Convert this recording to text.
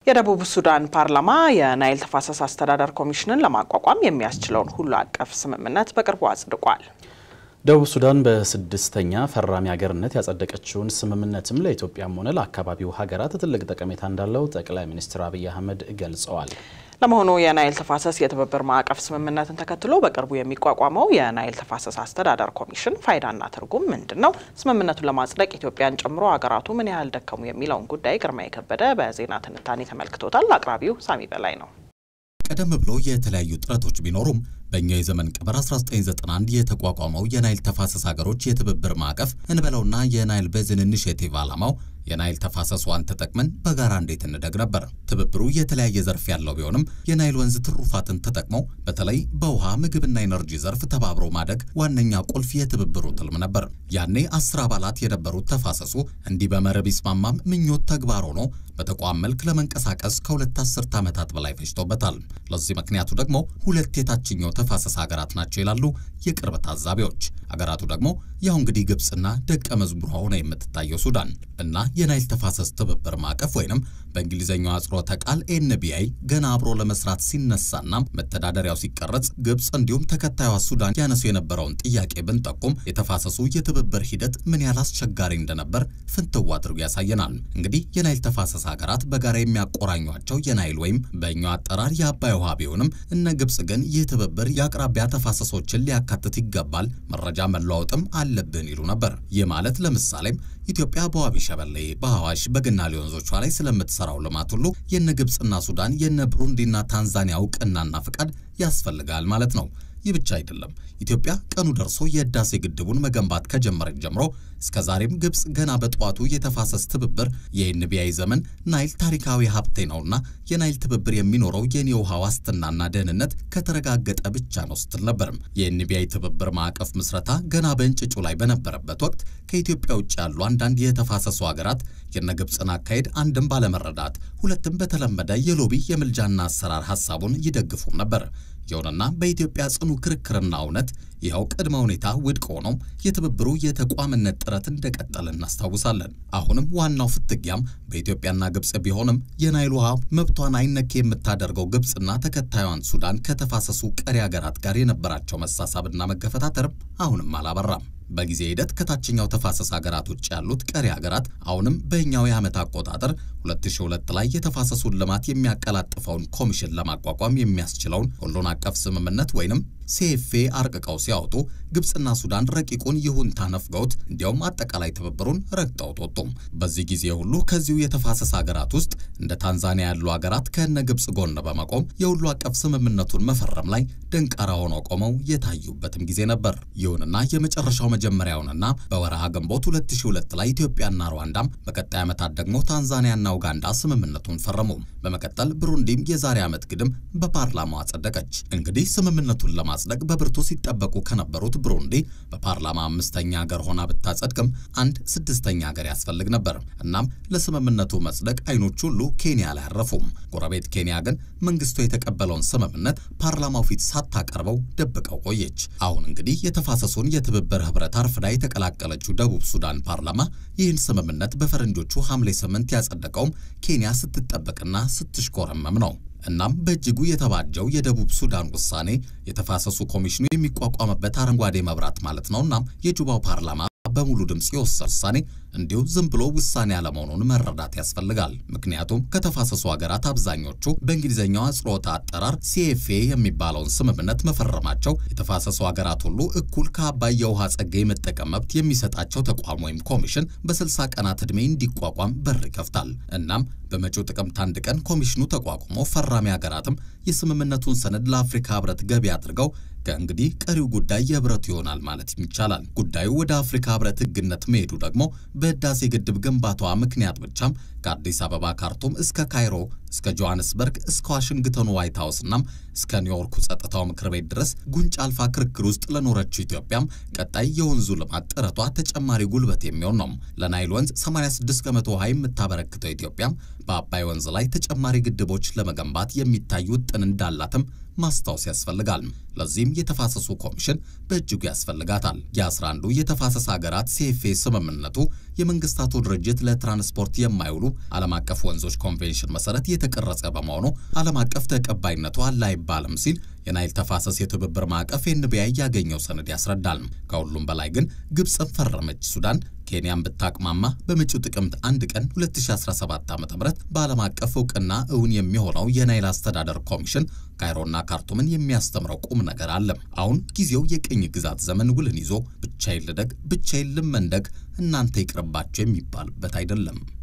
የደቡብ ሱዳን ፓርላማ የናይል ተፋሰስ አስተዳደር ኮሚሽንን ለማቋቋም የሚያስችለውን ሁሉ አቀፍ ስምምነት በቅርቡ አጽድቋል። ደቡብ ሱዳን በስድስተኛ ፈራሚ ሀገርነት ያጸደቀችውን ስምምነትም ለኢትዮጵያም ሆነ ለአካባቢው ሀገራት ትልቅ ጠቀሜታ እንዳለው ጠቅላይ ሚኒስትር አብይ አህመድ ገልጸዋል። ለመሆኑ የናይል ተፋሰስ የትብብር ማዕቀፍ ስምምነትን ተከትሎ በቅርቡ የሚቋቋመው የናይል ተፋሰስ አስተዳደር ኮሚሽን ፋይዳና ትርጉም ምንድን ነው? ስምምነቱን ለማጽደቅ ኢትዮጵያን ጨምሮ ሀገራቱ ምን ያህል ደከሙ? የሚለውን ጉዳይ ግርማ የከበደ በዜና ትንታኔ ተመልክቶታል። አቅራቢው ሳሚ በላይ ነው። ቀደም ብሎ የተለያዩ ጥረቶች ቢኖሩም በእኛው የዘመን ቀመር 1991 የተቋቋመው የናይል ተፋሰስ ሀገሮች የትብብር ማዕቀፍ እንበለውና የናይል ቤዝን ኢኒሼቲቭ ዓላማው የናይል ተፋሰሷን ተጠቅመን በጋራ እንዴት እንደግ ነበር። ትብብሩ የተለያየ ዘርፍ ያለው ቢሆንም የናይል ወንዝ ትሩፋትን ተጠቅመው በተለይ በውሃ ምግብና ኤነርጂ ዘርፍ ተባብሮ ማደግ ዋነኛ ቁልፍ የትብብሩ ትልም ነበር። ያኔ አስር አባላት የነበሩት ተፋሰሱ እንዲህ በመረብ ይስማማም ምኞት ተግባር ሆኖ በተቋም መልክ ለመንቀሳቀስ ከሁለት አስርት ዓመታት በላይ ፈጅቶበታል። ለዚህ ምክንያቱ ደግሞ ሁለት የታችኛው ተፋሰስ ሀገራት ናቸው ይላሉ የቅርብ ታዛቢዎች። ሀገራቱ ደግሞ ያው እንግዲህ ግብፅና ደቀ መዝሙሯ ሆነ የምትታየው ሱዳን እና የናይል ተፋሰስ ትብብር ማዕቀፍ ወይንም በእንግሊዝኛው አጽሮተ ቃል ኤንቢአይ ገና አብሮ ለመስራት ሲነሳና መተዳደሪያው ሲቀረጽ ግብፅ እንዲሁም ተከታዩዋ ሱዳን ያነሱ የነበረውን ጥያቄ ብንጠቁም የተፋሰሱ የትብብር ሂደት ምን ያህል አስቸጋሪ እንደነበር ፍንትው አድርጎ ያሳየናል። እንግዲህ የናይል ተፋሰስ ሀገራት በጋራ የሚያቆራኟቸው የናይል ወይም በእኛው አጠራር የአባይ ውሃ ቢሆንም እነ ግብፅ ግን ይህ ትብብር የአቅራቢያ ተፋሰሶችን ሊያካትት ይገባል፣ መረጃ መለዋወጥም አለብን ይሉ ነበር። ይህ ማለት ለምሳሌም ኢትዮጵያ በዋቢ ሸበሌ፣ በአዋሽ፣ በገናሌ ወንዞቿ ላይ ስለምትሰራው ልማት ሁሉ የነ ግብፅና ሱዳን የነ ብሩንዲና ታንዛኒያ እውቅናና ፍቃድ ያስፈልጋል ማለት ነው። ይህ ብቻ አይደለም። ኢትዮጵያ ቀኑ ደርሶ የህዳሴ ግድቡን መገንባት ከጀመረች ጀምሮ እስከ ዛሬም ግብፅ ገና በጠዋቱ የተፋሰስ ትብብር የኤንቢአይ ዘመን ናይል ታሪካዊ ሀብቴ ነውና የናይል ትብብር የሚኖረው የኔ ውሃ ዋስትናና ደህንነት ከተረጋገጠ ብቻ ነው ስትል ነበርም። የኤንቢአይ ትብብር ማዕቀፍ ምስረታ ገና በእንጭጩ ላይ በነበረበት ወቅት ከኢትዮጵያ ውጭ ያሉ አንዳንድ የተፋሰሱ ሀገራት የነ ግብፅን አካሄድ አንድም ባለመረዳት ሁለትም በተለመደ የሎቢ የምልጃና አሰራር ሀሳቡን ይደግፉም ነበር። ይሁንና በኢትዮጵያ ጽኑ ክርክርና እውነት ይኸው ቅድመ ሁኔታ ውድቅ ሆኖ የትብብሩ የተቋምነት ጥረት እንደቀጠለ እናስታውሳለን። አሁንም ዋናው ፍትጊያም በኢትዮጵያና ግብፅ ቢሆንም የናይል ውሃ መብቷን አይነኬ የምታደርገው ግብፅና ተከታዩን ሱዳን ከተፋሰሱ ቀሪ ሀገራት ጋር የነበራቸው መሳሳብና መገፈታተርም አሁንም አላበራም። በጊዜ ሂደት ከታችኛው ተፋሰስ ሀገራት ውጭ ያሉት ቀሪ ሀገራት አሁንም በእኛው የዓመት አቆጣጠር 2002 ላይ የተፋሰሱን ልማት የሚያቀላጥፈውን ኮሚሽን ለማቋቋም የሚያስችለውን ሁሉን አቀፍ ስምምነት ወይንም ሲኤፍኤ አርቅቀው ሲያወጡ ግብፅና ሱዳን ረቂቁን ይሁንታ ነፍገውት እንዲያውም አጠቃላይ ትብብሩን ረግጠውት ወጡም። በዚህ ጊዜ ሁሉ ከዚሁ የተፋሰስ ሀገራት ውስጥ እንደ ታንዛኒያ ያሉ ሀገራት ከነ ግብፅ ጎን በመቆም የሁሉ አቀፍ ስምምነቱን መፈረም ላይ ደንቃራ ሆነው ቆመው የታዩበትም ጊዜ ነበር። ይሁንና የመጨረሻው መጀመሪያውንና በወረሃ ግንቦት 2002 ላይ ኢትዮጵያና ሩዋንዳም በቀጣይ ዓመታት ደግሞ ታንዛኒያና ኡጋንዳ ስምምነቱን ፈረሙ። በመቀጠል ብሩንዲም የዛሬ ዓመት ግድም በፓርላማው አጸደቀች። እንግዲህ ስምምነቱን ለማጽደቅ በብርቱ ሲጠበቁ ከነበሩት ብሩንዲ በፓርላማ አምስተኛ ሀገር ሆና ብታጸድቅም አንድ ስድስተኛ ሀገር ያስፈልግ ነበር። እናም ለስምምነቱ መጽደቅ አይኖች ሁሉ ኬንያ ላይ አረፉም። ጎረቤት ኬንያ ግን መንግስቱ የተቀበለውን ስምምነት ፓርላማው ፊት ሳታቀርበው ደብቀው ቆየች። አሁን እንግዲህ የተፋሰሱን የትብብር ህብረት አርፍዳ የተቀላቀለችው ደቡብ ሱዳን ፓርላማ ይህን ስምምነት በፈረንጆቹ ሐምሌ ስምንት ያጸደቀውም ኬንያ ስትጠበቅና ስትሽኮረመም ነው። እናም በእጅጉ የተባጀው የደቡብ ሱዳን ውሳኔ የተፋሰሱ ኮሚሽኑ የሚቋቋምበት አረንጓዴ መብራት ማለት ነው። እናም የጁባው ፓርላማ በሙሉ ድምፅ የወሰነ ውሳኔ እንዲሁ ዝም ብሎ ውሳኔ አለመሆኑን መረዳት ያስፈልጋል። ምክንያቱም ከተፋሰሱ ሀገራት አብዛኞቹ በእንግሊዝኛው አጽሮተ አጠራር ሲኤፍኤ የሚባለውን ስምምነት መፈረማቸው የተፋሰሱ ሀገራት ሁሉ እኩል ከአባይ የውሃ ጸጋ የመጠቀም መብት የሚሰጣቸው ተቋም ወይም ኮሚሽን በ60 ቀናት ዕድሜ እንዲቋቋም በር ይከፍታል። እናም በመጪው ጥቅምት አንድ ቀን ኮሚሽኑ ተቋቁሞ ፈራሚ ሀገራትም የስምምነቱን ሰነድ ለአፍሪካ ህብረት ገቢ አድርገው ከእንግዲህ ቀሪው ጉዳይ የህብረቱ ይሆናል ማለት ይቻላል። ጉዳዩ ወደ አፍሪካ ህብረት ህግነት መሄዱ ደግሞ በህዳሴ ግድብ ግንባቷ ምክንያት ብቻም ከአዲስ አበባ ካርቱም እስከ ካይሮ እስከ ጆሐንስበርግ እስከ ዋሽንግተኑ ዋይት ሀውስ እናም እስከ ኒውዮርኩ ጸጥታው ምክር ቤት ድረስ ጉንጭ አልፋ ክርክር ውስጥ ለኖረችው ኢትዮጵያም ቀጣይ የወንዙ ልማት ጥረቷ ተጨማሪ ጉልበት የሚሆን ነው። ለናይል ወንዝ 86 ከመቶ ውሃ የምታበረክተው ኢትዮጵያም በአባይ ወንዝ ላይ ተጨማሪ ግድቦች ለመገንባት የሚታይ ውጥን አቅም እንዳላትም ማስታወስ ያስፈልጋል። ለዚህም የተፋሰሱ ኮሚሽን በእጅጉ ያስፈልጋታል። የአስራ አንዱ የተፋሰስ ሀገራት ሲኤፍኤ ስምምነቱ የመንግስታቱ ድርጅት ለትራንስፖርት የማይውሉ ዓለም አቀፍ ወንዞች ኮንቬንሽን መሰረት የተቀረጸ በመሆኑ ዓለም አቀፍ ተቀባይነቱ አለ አይባልም ሲል የናይል ተፋሰስ የትብብር ማዕቀፍ ኤንቢአይ ያገኘው ሰነድ ያስረዳል። ከሁሉም በላይ ግን ግብፅን ፈረመች ሱዳን ኬንያን ብታቅማማ በመጪው ጥቅምት አንድ ቀን 2017 ዓ.ም በዓለም አቀፍ እውቅና እውን የሚሆነው የናይል አስተዳደር ኮሚሽን ካይሮና ካርቱምን የሚያስተምረው ቁም ነገር አለ። አሁን ጊዜው የቅኝ ግዛት ዘመን ውልን ይዞ ብቻዬን ልደግ፣ ብቻዬን ልመንደግ፣ እናንተ ይቅርባቸው የሚባልበት አይደለም።